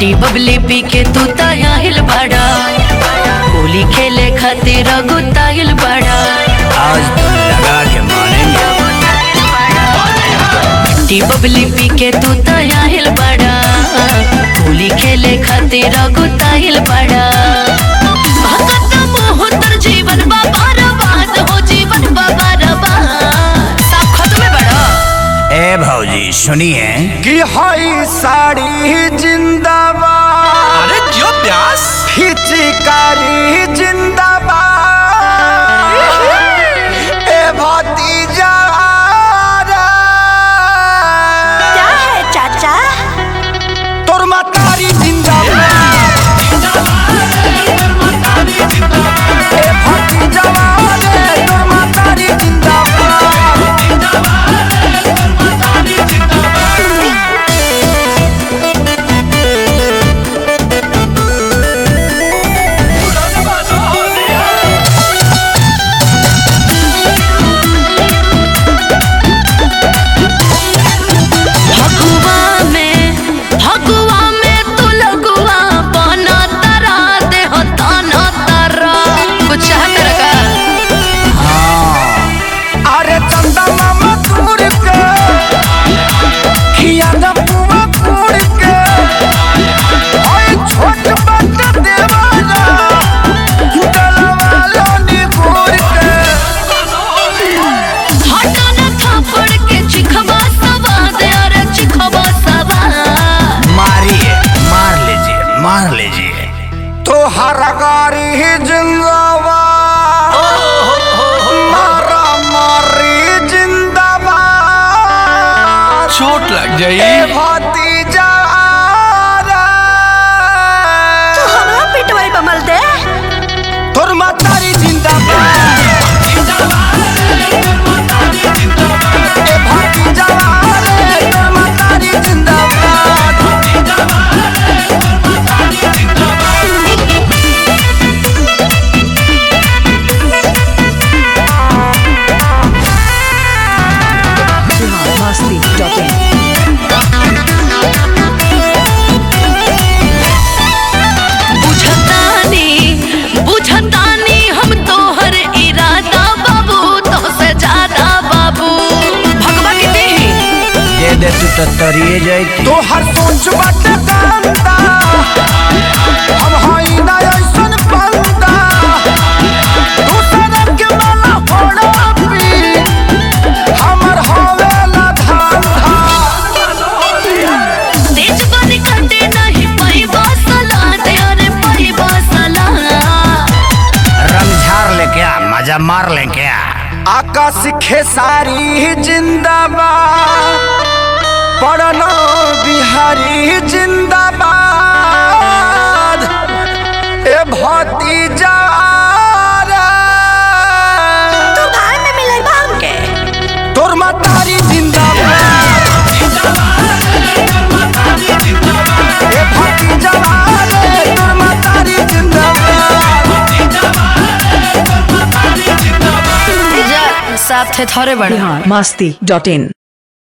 T बबली पी के तू ताहिल बड़ा होली खेले खातिर गुताइल बड़ा आज तो लगा के मानेंगे टी बबली पी के तू ताहिल बड़ा होली खेले खातिर गुताइल बड़ा भगत मोह तर जीवन बाबा रबाद हो जीवन बाबा रबाद सब खत्म बड़ा ए भौजी सुनिए कि हई साड़ी जिंदाबाद अरे क्यों प्यास हिचकारी जिंदाबाद ए भतीजा क्या है चाचा तोर मातारी जिंदाबाद ए भतीजा रे तोर मातारी जिंदाबाद फगुआ में फगुआ में तू लगुआ बना तरा दे हो ताना तरा कुछ चाह कर का अरे चंदा मामा तोड़ के खिया न पुआ तोड़ के ओए छोट बट देवाना गलवा लोनी गोर के हटा न थापड़ के चिखवा सवा दे अरे चिखवा सवा मारिए मार लीजिए मार लीजिए तो हर गारी ही जिंदाबाद मारा मारी जिंदाबाद चोट लग ए जाई भतीजा तू हमरा पिटवाई बमल दे तोर मातारी जिंदाबाद ए भतीजा रे तोर मातारी जिंदाबाद बुझतानी बुझतानी हम तोहर इरादा बाबू तो से ज्यादा बाबू भगवा के देही दे दे तू तो तरिए जाई तो हर सोच बट कांदा हम हई ना ऐसन बंदा दूसरे के माला फोड़ा पी हमर हवेला धांधा तेज बन करते नहीं पैबा सला दे अरे पैबा सला रमझार ले क्या मजा मार ले क्या आकाश खेसारी जिंदाबाद पढ़ना बिहारी जिंदाबाद ए भतीजा तू भाई में मिले बा हमके तोर मातारी जिंदाबाद ए भतीजा रे तोर मातारी जिंदाबाद जा साथ थे थोड़े बड़े masti.in